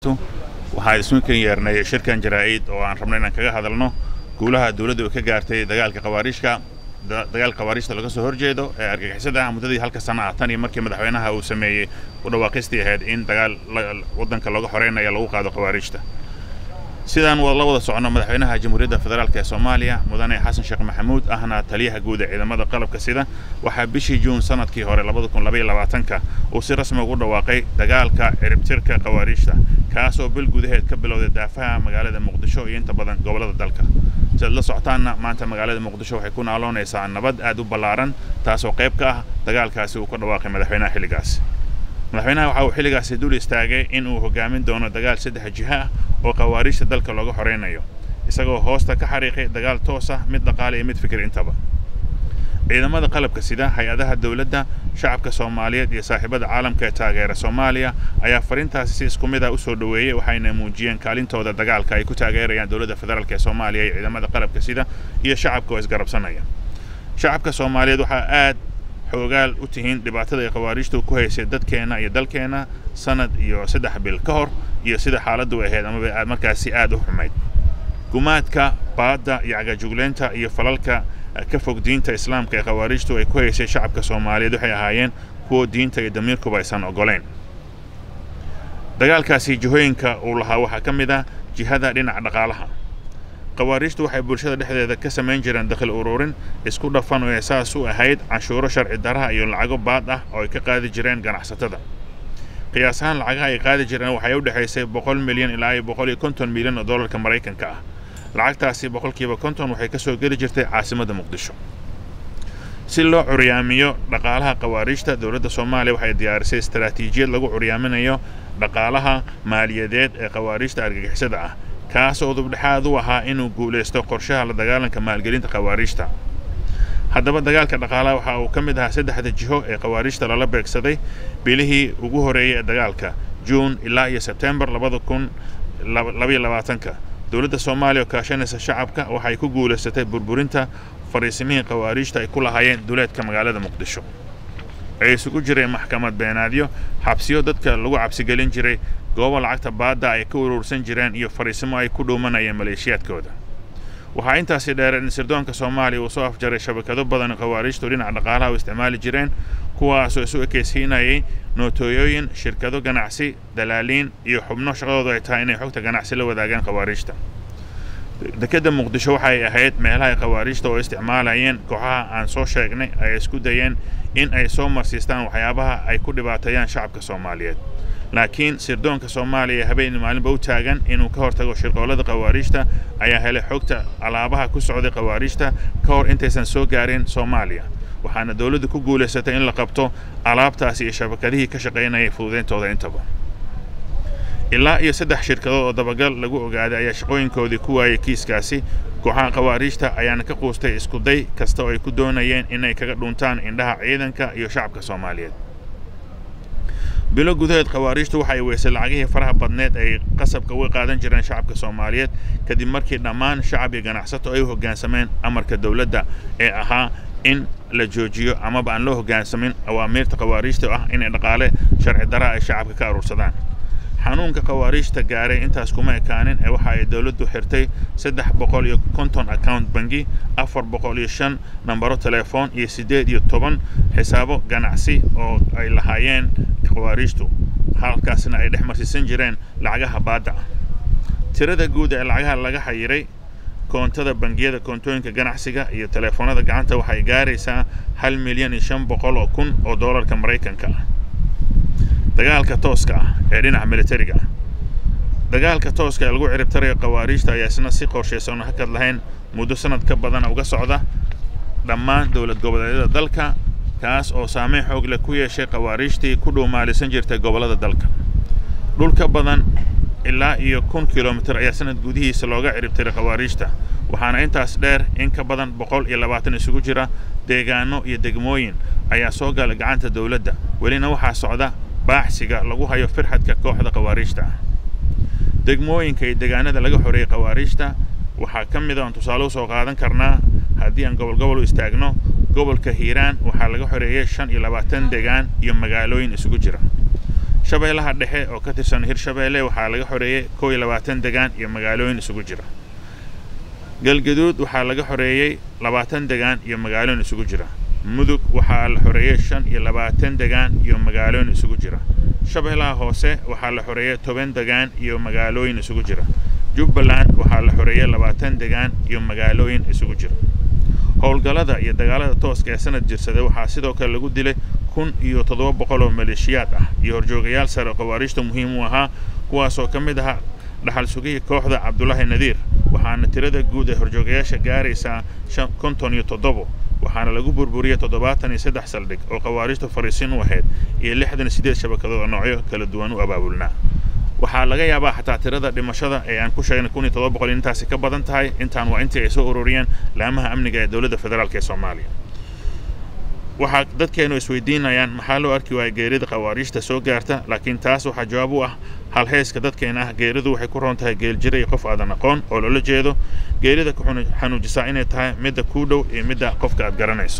wabarakaatu waxaan isminkan yeernay shirkan jaraa'id oo aan rabnay inaan kaga hadalno guulaha dowladda oo ka gaartay dagaalka khawaariijka dagaalka khawaariijta laga soo horjeedo ee argagixisada muddadii halka sana ah tan iyo markii madaxweynaha uu sameeyey u dhawaaqistii ahayd in dagaal waddanka looga xoreynaya lagu qaado khawaariijta sidaan la wada socono madaxweynaha jamhuuriyadda federaalk ee soomaaliya mudane xasan sheekh maxamuud ahna taliyaha guud ee ciidamada qalabka sida waxaa bishii juun sanadkii hore ka uu si rasmi ugu dhawaaqay dagaalka ciribtirka khawaariijta kaasoo bil gudaheed ka bilowday daafaha magaalada muqdisho iyo inta badan gobollada dalka siaad la socotaanna maanta magaalada muqdisho waxay ku naaloonaysaa nabad aad u ballaaran taasoo qayb ka ah dagaalkaasi uu ka dhawaaqay madaxweynaha xilligaas madaxweynaha waxa uu xilligaasi dul istaagay in uu hogaamin doono dagaal saddex jiho ah oo khawaariijta dalka looga xoreynayo isagoo hoosta ka xariiqay dagaal toos ah mid dhaqaale iyo mid fikir intaba ciidamada qalabka sida hay-adaha dowladda shacabka soomaaliyeed iyo saaxiibada caalamka ee taageera soomaaliya ayaa fariintaasi si isku mid ah usoo dhoweeyey waxayna muujiyeen kaalintooda dagaalka ay ku taageerayaan dowladda federaalk ee soomaaliya iyo ciidamada qalabka sida iyo shacabka oo isgarabsanaya shacabka soomaaliyeed waxaa aad xoogaal u tihiin dhibaatada ay khawaariijtu ku haysay dadkeenna iyo dalkeenna sanad iyo saddex bil ka hor iyo sida xaaladdu ahayd amaba aad markaasi aad u xumayd gumaadka baadda iyo cagajugleynta iyo falalka ka fog diinta islaamka ee khawaariijtu ay ku haysay shacabka soomaaliyeed waxay ahaayeen kuwo diinta iyo damiirkuba aysan oggolayn dagaalkaasi jihooyinka uu lahaa waxaa ka mid ah jihada dhinaca dhaqaalaha khawaariijtu waxay bulshada dhexdeeda ka samayn jireen dakhli ururin isku dhafan oo saas u ahayd canshuuro sharci daraha iyo lacago baad ah oo ay ka qaadi jireen ganacsatada qiyaas ahaan lacagaha ay qaadi jireen waxay u dhexaysay boqol milyan ilaa iyo boqol iyo konton milyan oo dollarka maraykanka ah lacagtaasi boqolkiiba konton waxay ka soo geli jirtay caasimadda muqdisho si loo curyaamiyo dhaqaalaha khawaariijta dowladda soomaaliya waxay diyaarisay istaraatiijiyad lagu curyaaminayo dhaqaalaha maaliyadeed ee khawaariijta argagixisada ah kaas oo dubdhexaad u ahaa inuu guulaysto qorshaha la dagaalanka maalgelinta khawaariijta haddaba dagaalka dhaqaalaha waxa uu ka mid ahaa saddexda jiho ee khawaariijta lala beegsaday bilihii ugu horreeyey ee dagaalka juun ilaa iyo sebtembar labada kun labaiyo labaatanka dowladda soomaaliya oo kaashanaysa shacabka waxay ku guulaysatay burburinta fariisimihii khawaariijta ay ku lahaayeen duleedka magaalada muqdisho ay isugu jireen maxkamad beenaadyo xabsiyo dadka lagu cabsigelin jiray goobo lacagta baadda ay ka urursan jireen iyo fariisimo ay ku dhuumanayeen maleeshiyaadkooda waxaa intaasi dheereen in sirdoonka soomaaliya uu soo afjaray shabakado badan khawaariijtu dhinaca dhaqaalaha u isticmaali jireen kuwaasoo isu ekaysiinayay nootooyooyin shirkado ganacsi dalaaliin iyo xubno shaqadoodu ay tahay inay xogta ganacsi la wadaagaan khawaariijta dekedda muqdisho waxay ahayd meelaha khawaariijta oo isticmaalayeen kooxaha aan soo sheegnay ay isku dayeen in ay soo marsiistaan waxyaabaha ay ku dhibaateeyaan shacabka soomaaliyeed laakiin sirdoonka soomaaliya habeen maalinba u taagan inuu ka hortago shirqoolada khawaariijta ayaa helay xogta alaabaha ku socday khawaariijta ka hor intaysan soo gaarin soomaaliya waxaana dowladdu ku guulaysatay in la qabto alaabtaasi iyo shabakadihii ka shaqaynayay fududayntooda intaba ilaa iyo saddex shirkadood oo dabagal lagu ogaaday ayaa shaqooyinkoodii ku waayay kiiskaasi kooxaha khawaariijta ayaana ka quustay iskuday kasta oo ay ku doonayeen inay kaga dhuntaan indhaha ciidanka iyo shacabka soomaaliyeed bilo gudaheed khawaariijtu waxa ay weysay lacagihii faraha badneed ay qasabka uga qaadan jireen shacabka soomaaliyeed kadib markii dhammaan shacab iyo ganacsato ay u hoggaansameen amarka dowladda ee ahaa in la joojiyo amaba aan loo hoggaansamin awaamiirta khawaariijta oo ah inay dhaqaale sharci daraa ay shacabka ka aruursadaan xanuunka khawaariijta gaaray intaas kuma ekaanin ee waxa ay dowladdu xirtay saddex boqol iyo konton account bangi afar boqol iyo shan nambaro telefoon iyo siddeed iyo toban xisaabo ganacsi oo ay lahaayeen khawaariijtu halkaasna ay dhex marsiisan jireen lacagaha baadda ah tirada guud ee lacagaha laga xayiray koontada bangiyada koontooyinka ganacsiga iyo telefoonada gacanta waxay gaaraysaa hal milyan iyo shan boqol oo kun oo doolarka maraykanka ah dagaalka tooska ah ee dhinaca militariga ah dagaalka tooska ee lagu ciribtarayo khawaariijta ayaa isna si qorshaysan hakad lahayn muddo sanad ka badana uga socda dhammaan dowlad goboleedyada dalka kaas oo saameyn xoog leh ku yeeshay khawaariijtii ku dhuumaalisan jirtay gobollada dalka dhul ka badan ilaa iyo kun kilomitir ayaa sanad gudihiisa looga ciribtiray khawaariijta waxaana intaas dheer in ka badan boqol iyo labaatan isugu jira deegaano iyo degmooyin ayaa soo gala gacanta dowladda welina waxaa socda baaxsiga lagu hayo firxadka kooxda khawaariijta ah degmooyinka iyo deegaanada laga xoreeyey khawaariijta waxaa ka mid a aan tusaale u soo qaadan karnaa haddii aan gobol gobol u istaagno gobolka hiiraan waxaa laga xoreeyey shan iyo labaatan deegaan iyo magaalooyin isugu jira shabeellaha dhexe oo ka tirsan hirshabeelle waxaa laga xoreeyey kow iyo labaatan degaan iyo magaalooyin isugu jira galgaduud waxaa laga xoreeyey labaatan degaan iyo magaalooyin isugu jira mudug waxaa la xoreeyey shan iyo labaatan degaan iyo magaalooyin isugu jira shabeellaha hoose waxaa la xoreeyey toban degaan iyo magaalooyin isugu jira jubbaland waxaa la xoreeyey labaatan degaan iyo magaalooyin isugu jira howlgallada iyo dagaalada tooska ee sanad jirsaday waxaa sidoo kale lagu dilay kun iyo toddoba boqol oo maleeshiyaad ah iyo horjoogayaal sare oo khawaariijta muhiim u ahaa kuwaasoo ka mid ahaa dhaxal sugihii kooxda cabdulaahi nadiir waxaana tirada guud ee horjoogayaasha gaaraysaa konton iyo toddobo waxaana lagu burburiyey toddobaatan iyo saddex saldhig oo khawaariijta fariisin u ahayd iyo lixdan iyo siddeed shabakadood oo noocyo kala duwan u abaabulnaa waxaa laga yaabaa xataa tirada dhimashada ee aan ku sheegnay kun iyo toddoba boqol intaasi ka badan tahay intaan waa intii ay soo ururiyeen laamaha amniga ee dowladda federaalk ee soomaaliya waxaa dadkeenu isweydiinayaan maxaa loo arki waaya geerida khawaariijta soo gaarta laakiin taas waxaa jawaab u ah halheyska dadkeena ah geeridu waxay ku roon tahay geeljira iyo qof aadan aqoon oo loola jeedo geerida ku xanuujisaa inay tahay midda kuu dhow iyo midda qofka aad garanayso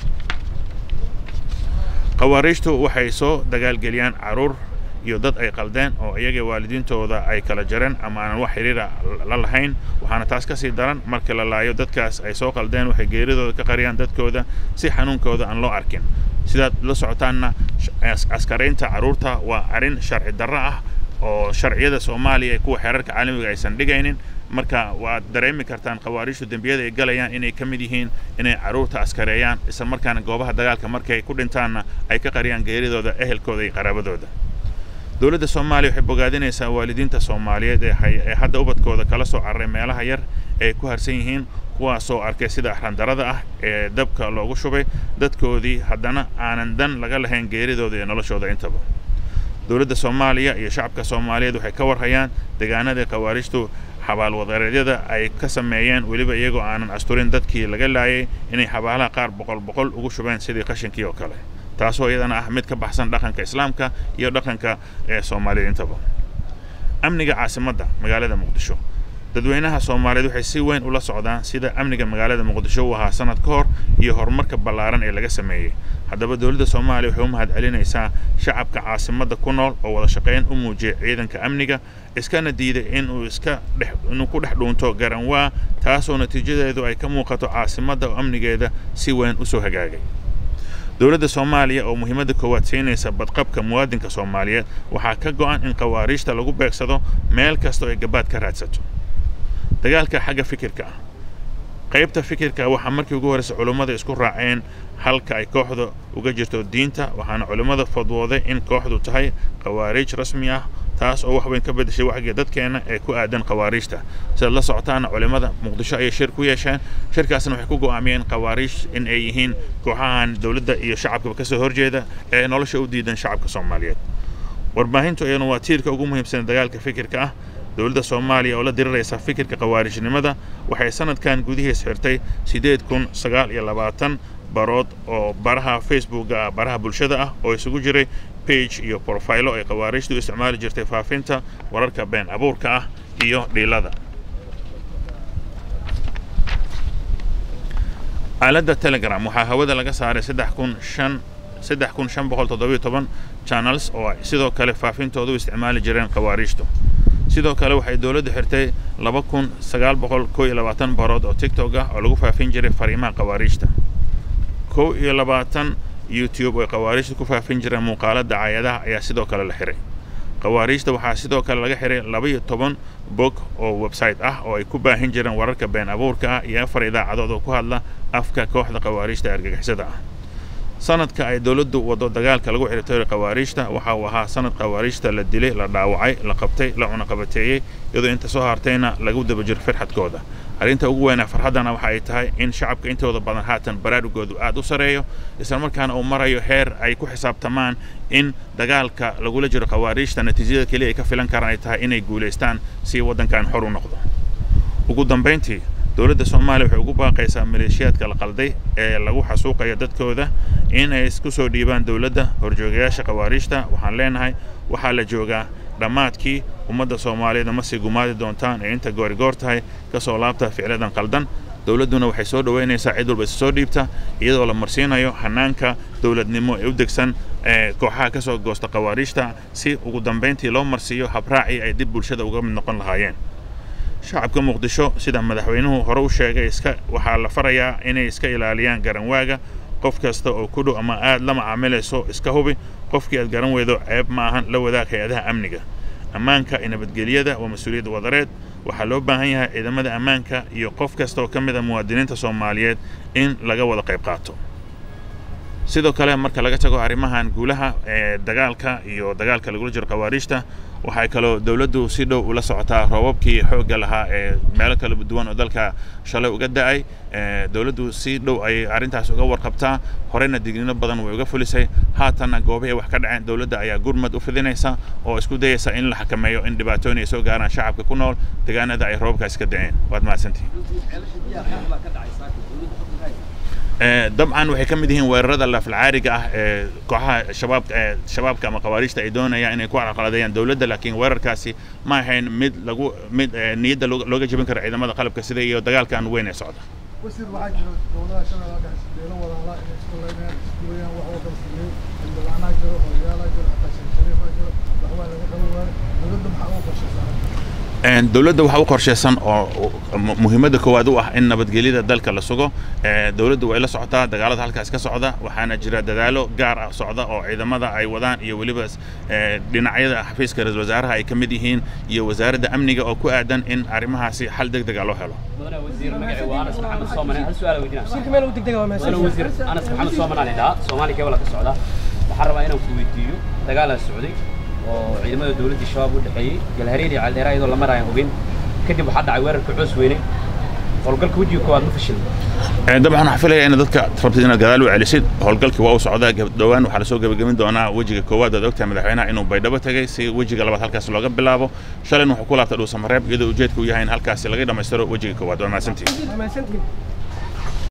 khawaariijtu waxay soo dagaalgeliyaan caruur iyo dad ay qaldeen oo iyaga waalidiintooda ay kala jareen ama aanan wax xiriira la lahayn waxaana taas ka sii daran marka la laayo dadkaas ay soo qaldeen waxay geeridooda ka qariyaan dadkooda si xanuunkooda aan loo arkin sidaad la socotaanna askaraynta carruurta waa arrin sharci darro ah oo sharciyada soomaaliya ee kuwa xeerarka caalamiga aysan dhigaynin marka waad dareemi kartaan khawaariijtu dembiyada ay galayaan inay ka mid yihiin inay carruurta askareeyaan isla markaana goobaha dagaalka markay ku dhintaanna ay ka qariyaan geeridooda ehelkooda iyo qaraabadooda dowladda soomaaliya waxay bogaadinaysaa waalidiinta soomaaliyeed ee hadda ubadkooda kala soo cararay meelaha yar ee ku harsan yihiin kuwaasoo arkay sida axrandarada ah ee dabka loogu shubay dadkoodii haddana aanan dan laga lahayn geeridooda iyo noloshooda intaba dowladda soomaaliya iyo shacabka soomaaliyeed waxay ka warhayaan deegaanadii khawaariijtu xabaalwadareedyada ay ka sameeyeen weliba iyagoo aanan asturin dadkii laga laayay inay xabaalaha qaar boqol boqol ugu shubeen sidii qashinkii oo kale taasoo iyadana ah mid ka baxsan dhaqanka islaamka iyo dhaqanka ee soomaaliyed intaba amniga caasimadda magaalada muqdisho dadweynaha soomaaliyeed waxay si weyn ula socdaan sida amniga magaalada muqdisho uu ahaa sanad ka hor iyo horumarka ballaaran ee laga sameeyey haddaba dowladda soomaaliya waxay u mahad celinaysaa shacabka caasimadda ku nool oo wada shaqayn u muujiyay ciidanka amniga iskana diiday inuu iska dhex inuu ku dhex dhuunto garanwaa taasoo natiijadeedu ay ka muuqato caasimadda oo amnigeeda si weyn usoo hagaagay dowladda soomaaliya oo muhiimadda koowaad siinaysa badqabka muwaadinka soomaaliyeed waxaa ka go'an in khawaariijta lagu beegsado meel kastoo ay gabaad ka raadsato dagaalka xagga fikirka ah qaybta fikirka waxaa markii ugu horreysa culummada isku raaceen halka ay kooxda uga jirto diinta waxaana culimmada fadwooday in kooxdu tahay khawaariij rasmi ah taas oo wax weyn ka beddeshay wacyiga dadkeena ee ku aadan khawaariijta sidaad la socotaana culimmada muqdisho ayay shir ku yeesheen shirkaasna waxay ku go'aamiyeen khawaariij in ay yihiin kooxahan dowladda iyo shacabkaba ka soo horjeeda ee nolosha u diidan shacabka soomaaliyeed warbaahintu iyaduna waa tiirka ugu muhiimsan dagaalka fikirka ah dowladda soomaaliya oo la diriraysa fikirka khawaarijnimada waxay sanadkan gudihiis xirtay siddeed kun sagaal iyo labaatan barood oo baraha facebooka ah baraha bulshada ah oo isugu jiray bage iyo brofilo ay khawaarijtu u isticmaali jirtay faafinta wararka been abuurka ah iyo dhiilada aaladda telegram waxaa hawada laga saaray saddex kun shan saddex kun shan boqol toddobiyo toban channels oo ay sidoo kale faafintooda u isticmaali jireen khawaarijtu sidoo kale waxay dowladdu xirtay laba kun sagaal boqol kow iyo labaatan barood oo tiktok ah oo lagu faafin jiray fariimaha khawaarijta kow iyo labaatan youtube oo khawaarijta ku faafin jireen muuqaalo dacaayadaha ayaa sidoo kale la xiray khawaarijta waxaa sidoo kale laga xiray laba iyo toban bog oo website ah oo ay ku baahin jireen wararka been abuurka ah iyo afar idaacadood oo ku hadla afka kooxda khawaarijta argagixisada ah sanadka ay dowladdu waddo dagaalka lagu xirtooray khawaarijta waxa uu ahaa sanad khawaarijta la dilay la dhaawacay la qabtay la cunaqabateeyey iyadoo inta soo hartayna lagu daba jiro firxadkooda arrinta ugu weynaa farxaddana waxa ay tahay in shacabka intooda badan haatan baraarugoodu aad u sareeyo islamarkaana uu marayo heer ay ku xisaabtamaan in dagaalka lagula jiro khawaarijta natiijada keliya ay ka filan karaan ay tahay inay guulaystaan si waddankan xor u noqdo ugu dambayntii dowladda soomaaliya waxay ugu baaqaysaa maleeshiyaadka la qalday ee lagu xasuuqaya dadkooda in ay isku soo dhiibaan dowladda horjoogayaasha khawaarijta waxaan leenahay waxaa la joogaa dhammaadkii ummadda soomaaliyeed ma sii gumaadi doontaan ee inta goorigoor tahay ka soo laabta ficladan qaldan dowladduna waxay soo dhoweynaysaa cid walba isa soo dhiibta iyadoo la marsiinayo hanaanka dowladnimo ee u degsan kooxaha ka soo goosta khawaariijta si ugu dambayntii loo marsiiyo habraacii ay dib bulshada uga mid noqon lahaayeen shacabka muqdisho sida madaxweynuhu hore u sheegay iska waxaa la farayaa inay iska ilaaliyaan garanwaaga qof kasta oo ku dhow ama aad la macaamilayso iska hubi qofkii aad garan weydo ceeb ma ahan la wadaag hay-adaha amniga ammaanka iyo nabadgelyada waa mas-uuliyad wadareed waxaa loo baahan yahay ciidamada ammaanka iyo qof kasta oo ka mid a muwaadiniinta soomaaliyeed in laga wada qayb qaato sidoo kale marka laga tago arrimahan guulaha ee dagaalka iyo dagaalka lagula jiro khawaariijta waxay kaloo dowladdu si dhow ula socotaa roobabkii xoogga lahaa ee meelo kala duwan oo dalka shalay uga da'ay dowladdu si dhow ayay arrintaas uga warqabtaa horeyna digniino badan way uga fulisay haatanna goobihii wax ka dhaceen dowladda ayaa gurmad u fidinaysa oo isku dayaysa in la xakameeyo in dhibaatooyin ay soo gaaraan shacabka ku nool deegaanada ay roobabkaas ka da'een waad mahadsantihin dabcan waxay ka mid yihiin weerarada lafalcaariga ah ee kooxaha shabaabka ee shabaabka ama khawaariijta ay doonayaan inay ku carqaladeeyaan dowladda laakiin weerarkaasi ma ahayn mid lagu mid niyadda looga jebin karo ciidamada qalabka sida iyo dagaalkan weyn ee socda wasiir waxaa jiro dowladaha shabeellaha dhexe beelo walaala inay isku leynayaan isku weeyaan wax wada sameeyey xildhibaanaa jiro odayaala jiro xataa sheekh shariifaa jiro waxbaa laga qaban waayo dowladda maxaa ugu qorshaysaa dowladda waxaa u qorshaysan oo muhiimadda koowaad u ah in nabadgelyada dalka la sugo dowladdu way la socotaa dagaalada halkaas ka socda waxaana jira dadaalo gaar ah socda oo ciidamada ay wadaan iyo weliba dhinacyada xafiiska ra-isul wasaaraha ay ka mid yihiin iyo wasaaradda amniga oo ku aadan in arrimahaasi xal deg dega loo helo waxaan rabaa inaan ku weydiiyo dagaalaa socday oo ciidamada dowladda shabaab u dhexeeyey galhareer iyo caldeera iyadoo la maraayan hubin kadib waxaa dhacay weerarka coos weyne howlgalka wejiga koowaad ma fashilin dabcan waxaan filaya in dadka rabtid inaad gadaal u celisid howlgalkii waa u socdaa dhowaan waxaa lasoo gebagamin doonaa wejiga koowaad aad ogtahay madaxweynaha inuu baydhabo tegay si wejiga labaad halkaas looga bilaabo shalayna wuxuu ku laabtay dhuusamareeb iyadoo ujeedka u yahay in halkaasi laga dhammaystiro wejiga koowaad waa mahadsantihin